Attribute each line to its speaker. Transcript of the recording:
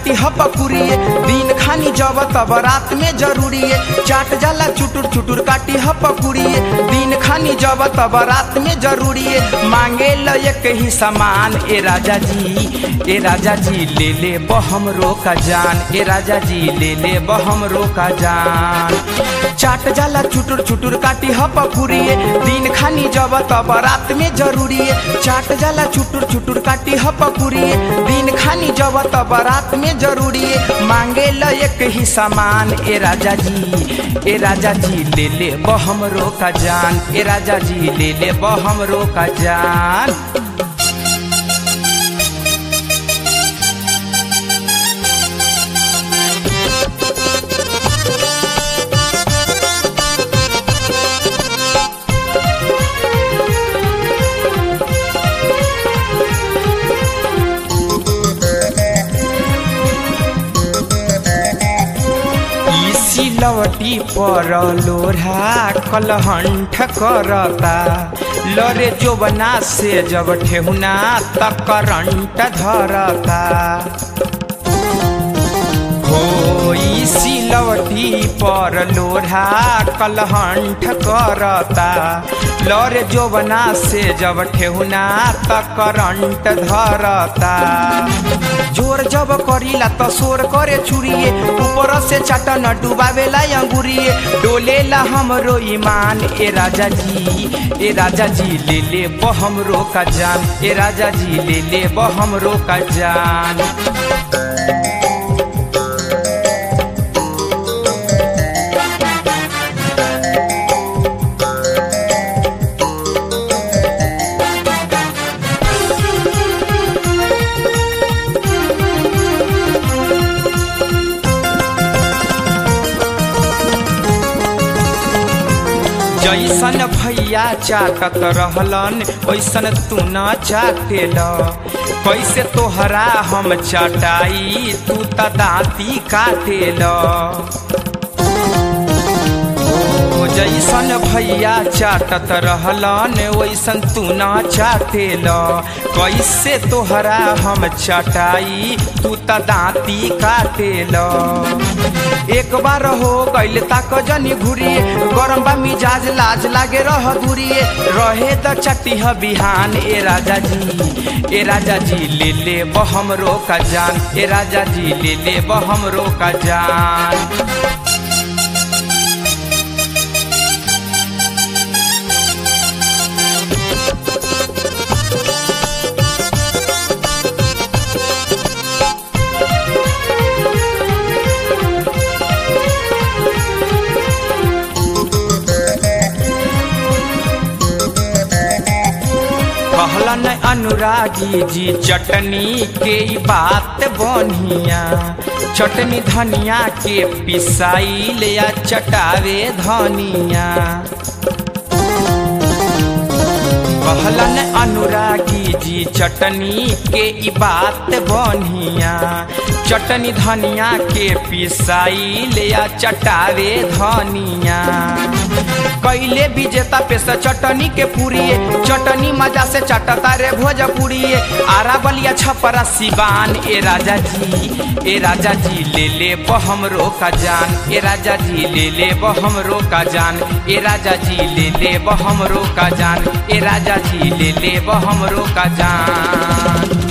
Speaker 1: काटी ह पकुरिए दिन खानी जब तब रात में जरूरी है चाट जाला चुटुर चुटुर काटी ह पकुरिए दिन खानी जब तब रात में जरूरी है मांगे ल एक ही सामान ए राजा जी ए राजा जी ले ले बहम रोका जान ए राजा जी ले ले बहम रोका जान चाट जाला चुटुर चुटुर काटी ह पकुरिए दिन खानी जब तब रात में जरूरी है चाट जाला चुटुर चुटुर काटी ह पकुरिए दिन खानी जब तब रात में जरूरी है मांगे ल एक ही सामान ए राजा जी ए राजा जी ले ले बहम रोका जान ए राजा जी ले ले बहम रोका जान ई सिलवटी पर लोढ़ा कलहंठ करता लरे जोबना से जब ठेहुना त करंट धरता हो ई सिलवटी पर लोढ़ा कलहंठ करता लरे जोबना से जब ठेहुना त करंट धरता जोर जब करीला त शोर करे चुरिए ऊपर से चाटन डुबावेला अंगुरिए डोलेला हमरो ईमान ए राजा जी ए राजा जी ले ले बहम रोका जान ए राजा जी ले ले बहम रोका जान जैसन भैया चाटत रहलन वैसन तू न चाटेल कैसे तोहरा हम चटाई तू त दाँती काटेल ओ जैसन भैया चाटत रहलन वैसन तू न चाटेल कैसे तोहरा हम चटाई तू त दाँती काटेल एक बार हो गैल ताक जनी घुरिए गरम बा मिजाज लाज लागे रह दूरिए रहे त चटिह बिहान ए राजा जी ए राजा जी ले ले बहम रोका जान ए राजा जी ले ले बहम रोका जान कहलन अनुरागी जी चटनी के ई बात बनिया चटनी धनिया के पिसाई ले या चटावे धनिया कहलन अनुरागी जी चटनी के ई बात बनिया चटनी धनिया के पिसाई ले या चटावे धनिया कैले विजेता पे से चटनी के पूरिए चटनी मजा से चटता रे भोजपुरिए आरा बलिया छपरा सिवान ए राजा जी ए राजा जी ले ले बहम रोका जान ए राजा जी ले ले बहम रोका जान ए राजा जी ले ले बहम रोका जान ए राजा जी ले ले बहम रोका जान